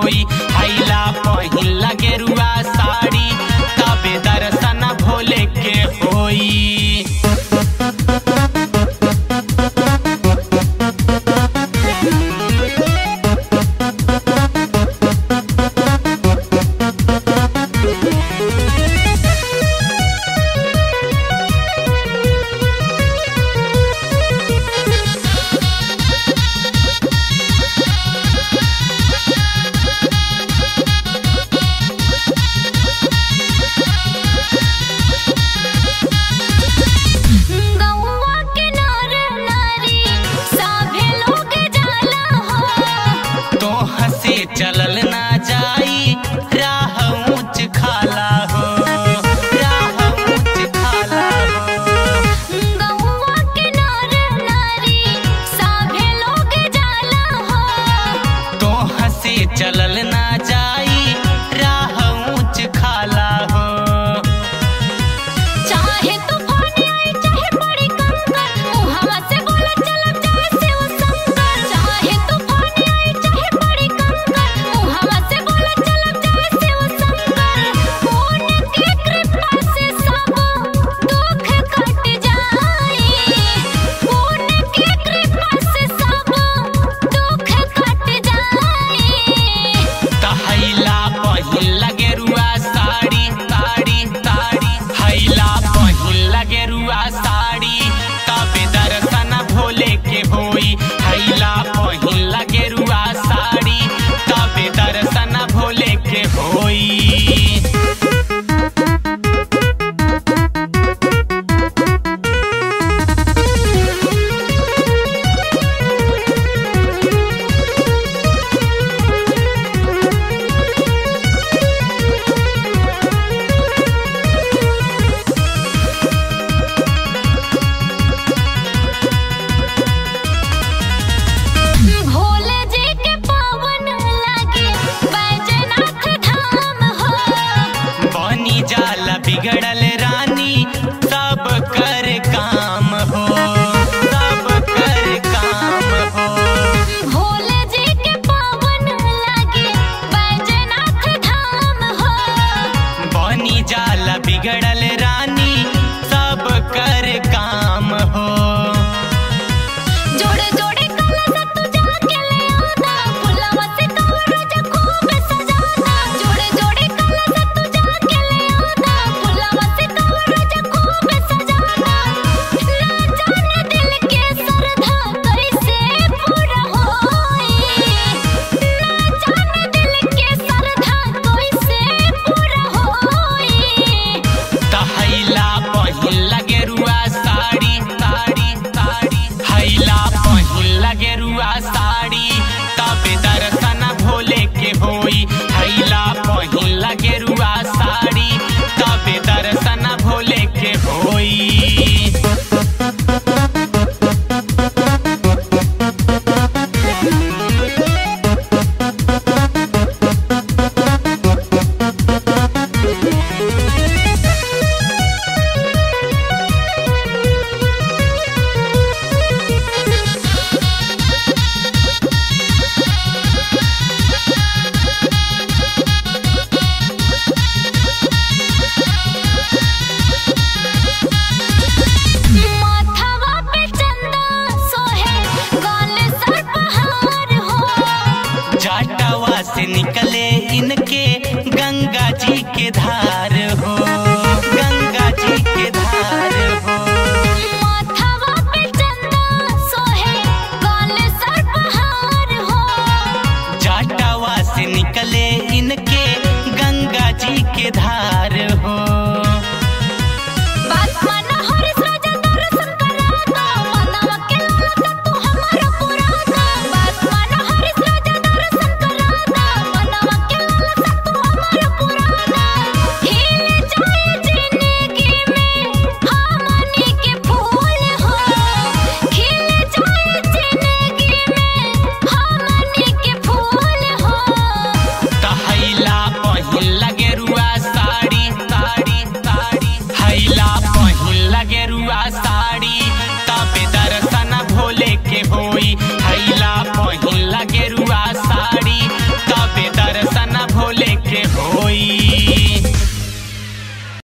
होई हैला पहिला गेरुआ साड़ी तबे दर्शन भोले के होई गौवा के नर नारी सभे लोग जाला हो तो हसे चलल ना जाई राह ऊंच खाला हो राह ऊंच खाला हो गौवा के नर नारी सभे लोग जाला हो तो हसे चलल ना जाई राह ऊंच खाला हो चाहे तूफान आई चाहे बड़ी कंकर मुहवा से बोला चलब जाए शिव शंकर चाहे तूफान आई चाहे बड़ी कंकर मुहवा से बोला चलब जाए शिव शंकर उनके कृपा से सब दुख कट जाए उनके कृपा से सब दुख कट जाए तहैला पहिला गेरुआ साड़ी साड़ी साड़ी हैला पहिला गेरुआ साड़ी तबे दर्शन भोले के होई हैला पहिला गेरुआ साड़ी तबे दर्शन भोले के होई भोले जी के पावन लागे बैजनाथ धाम हो बनी जाला बिगड़ल रानी सब कर काम हो सब कर काम हो भोले जी के पावन लागे बैजनाथ धाम हो बनी जाला बिगड़ल रानी सब कर काम हो जोड़े जोड़े कलश तू जाके ले आना फुलवा से कवरज खूब सजाना जोड़े जोड़े कलश तू जाके ले आना फुलवा से कवरज खूब सजाना ना जाने दिल के श्रद्धा कैसे पूरा होई ना जाने दिल के श्रद्धा कैसे पूरा होई तहैला पहिला गेरुआ साड़ी साड़ी साड़ी हैला पहिला गेरुआ साड़ी तबे दर्शन भोले के होई हैला पहिला गेरुआ साड़ी तबे दर्शन भोले के होई माथवा पे चंदा सोहे गाल सर पहाड़ हो जाटवा से निकले इनके गंगा जी के धार हो